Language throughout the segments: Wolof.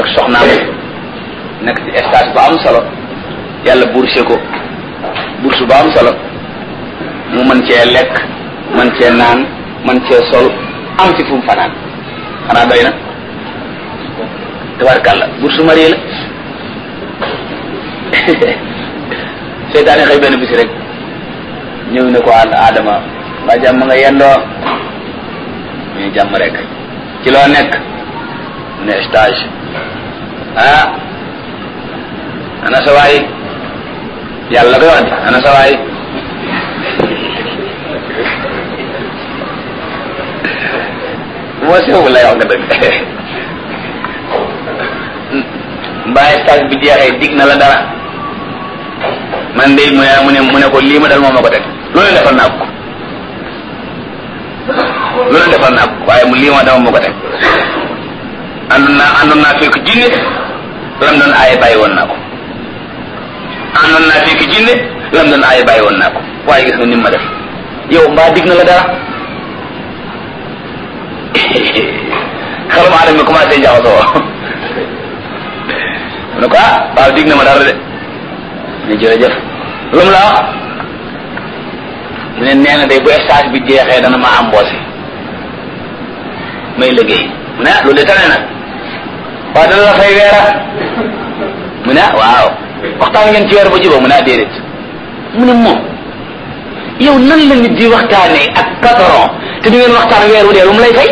soxnaam nekk ci stage bu am solo yàlla bourse ko bourse bu am solo mu mën cee lekk mën cee naan mën cee sol am ci fu mu fanaan xanaa doy na tabarkàlla bourse marié la seytaane xëy benn bisi rek ñëw ne ko ànd Adama waa jàmm nga yendoo ñu jàmm rek ci loo nekk ne stage ah ana sa waay yàlla koy wax di ana sa waay moo sew lay wax nga dëgg mbaa stage bi jeexee dig na la dara man de mu ne mu ne mu ne ko lii ma dal moom ma ko teg loolu defal naa ko loolu defal naa ko waaye mu lii ma dama ma ko teg àndoon naa àndoon naa fekk jinne lam doon aaye bàyyi woon naa ko àndoon naa fekk jinne lam doon aaye bàyyi woon naa ko waaye gis nga ni ma def yow mbaa dig na la dara xelum aadama mi commencé jaxasoo mu ne ko ah waaw dig na ma dara de ne jërëjëf lu mu la wax mu ne nee na day bu stage bi jeexee dana ma embauché may liggéey mu ne ah loolu de tane na waaw dana la fay weera mu ne ah waaw waxtaan ngeen ci weer ba jubóo mu ne ah déedéet mu ne moom yow nan la nit di waxtaanee ak patron te du ngeen waxtaan weer wu dee lu mu lay fay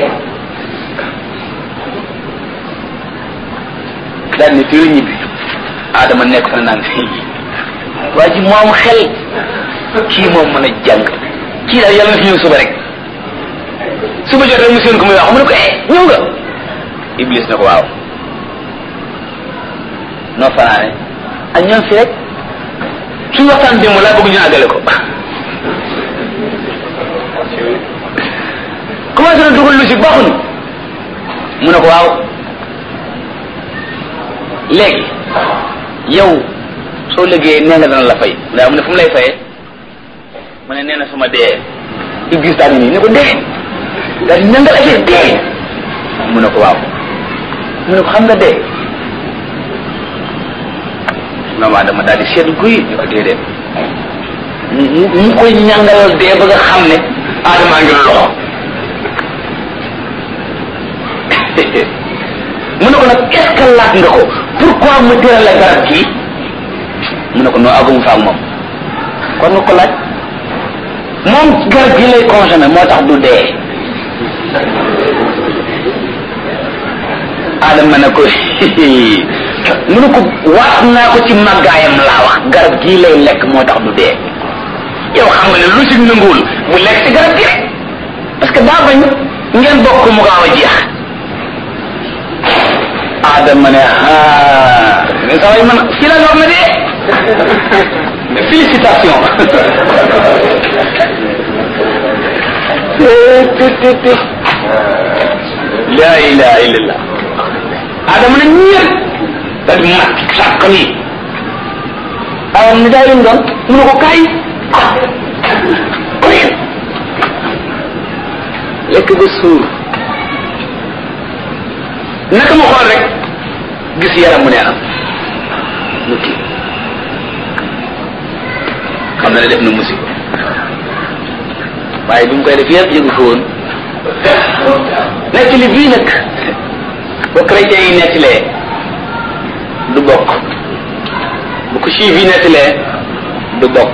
daal ni fii la ñibbi Adama nekk fa naan fii waa ji moom xel kii moom mën a jàng kii daal yàlla na fi ñëw suba rek suba jot rek mu seen ko muy wax mu ne ko eh ñëw nga Iblis na ko waaw noo fanaane ak ñoom fi rek suñu waxtaan démb laa bëgg ñu àggale ko commencé na dugal lu si baaxuñu mu ne ko waaw léegi yow soo liggéeyee nee nga dana la fay ndaa mu ne fu mu lay fayee mu ne nee na su ma dee Iblis daal nii ne ko dee daal di nangal affaire dee mu ne ko waaw mu ne ko xam nga dee maman dama daal di seet guy ñu ko déedéet mu mu koy ñàngalal dee ba nga xam ne aadamaa ngi loxo mu ne ko nag est ce que laaj nga ko pourquoi mu tëral la garab kii mu ne ko noo agum fa ak moom kon nga ko laaj moom garab gi lay consommé moo tax du dee adama ne ko mu ne ko waat naa ko ci màggaayam laa wax garab gii lay lekk moo tax du dee yow xam nga ne lu si nanguwul bu lekk ci garab gi rek parce que daa bañ ngeen bokk mu gaaw a jeex adama ne ah mais saa man si la wax na dee félicitation la ilaha illallah adama ne ñëpp daal di mat sàkk nii awam ni daay lim doon mu ne ko kaay ah lekk ba suur naka ma xool rek gis yaram mu neenam mu kii xam na ne def na musiba waaye bi mu koy def yëpp yëgu ko woon nekk li bii nag ba chrétien yi nettilee du bokk bu ko juif yi nettilee du bokk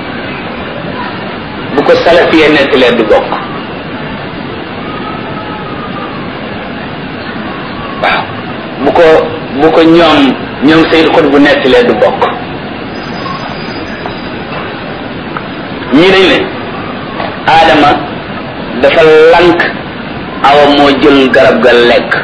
bu ko salafiyee nettilee du bokk waaw bu ko bu ko ñoom ñoom Seydou Xut bu nettilee du bokk ñii dañ ne Adama dafa lank awa moo jël garab ga lekk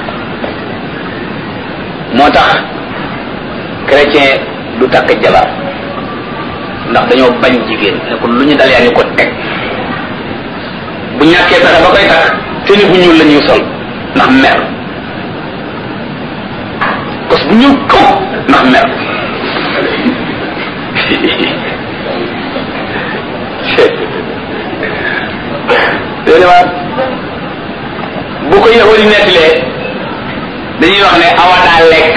moo tax chrétien du takk jabar ndax dañoo bañ jigéen ne ko lu ñu dal yaa ñu ko teg bu ñàkkee pexe ba koy takk te ni bu ñuul la ñuy sol ndax mer parce que bu ñuul kaw ndax mer déedéet bu ko yahudi nettalee dañuy wax ne awa daa lekk